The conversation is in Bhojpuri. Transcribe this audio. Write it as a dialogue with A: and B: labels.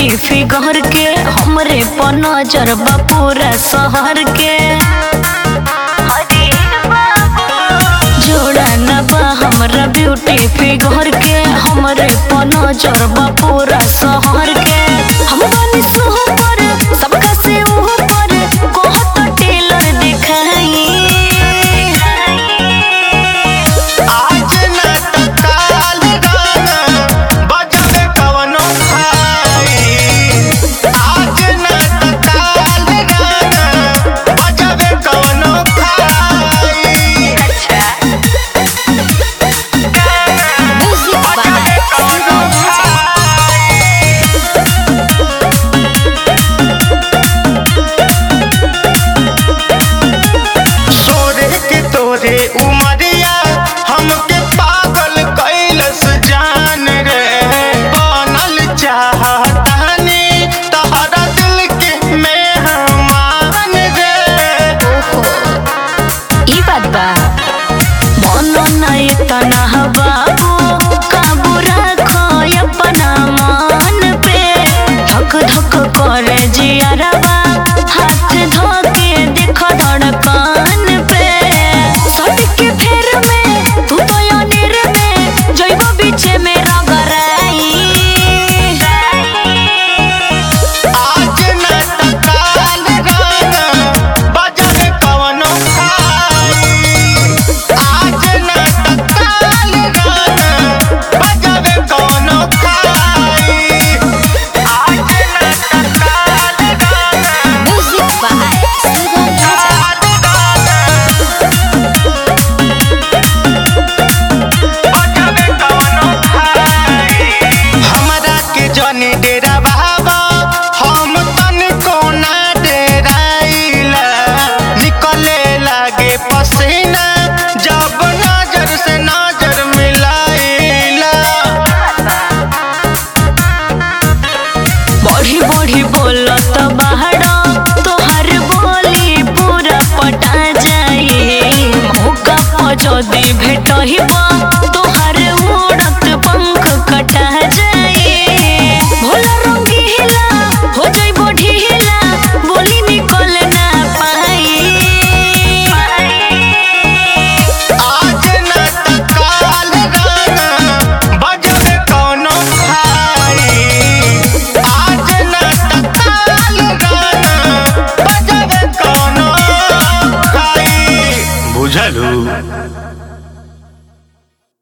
A: ब्यूटी फिगर के हमरे पर नजर बा पूरा शहर के जोड़ा न बा हमरा ब्यूटी फिगर के हमरे पर नजर बा पूरा शहर के हम बानी सुपर सबका से ऊपर कहत टेलर दिखाई
B: आज न त काल गाना बजबे कवनो भाई आज न त काल गाना बजबे कवनो भाई बजबे कवनो भाई सोरे के तोरे उमरिया हमके पागल कैलस जान रे बनल चाहतानी तहरा दिल के मेहमान रे
A: ई बात बा मनो नहीं तना बाबू काबू रखो अपना मन पे धक धक करे जियरबा हाथ धोके देखो धड़कन पे सट के फेर में तू तो अनिर में जइबो बीचे में रगराई
B: आज न त काल गाना बजबे कवनो भाई आज न त काल गाना बजबे कवनो भाई आज न त काल गाना
A: म्यूजिक बाय सुगम राजा
B: हमरा के जनी डेरा बाबा हम तन कोना डेराइला निकले लागे पसीना जब नजर से नजर मिलाइला
A: बढ़ी बढ़ी बोलत बाहर तोहर बोली पूरा पटा जाई मौका पर जदी भेटहिब तोहर उड़त पंख कटा जाई भोला रंगीला हो जाइबो ढीला बोली निकल ना पाई
B: आज न त काल गाना बजबे कौनो भाई आज न त काल गाना बजबे कौनो भाई बुझलू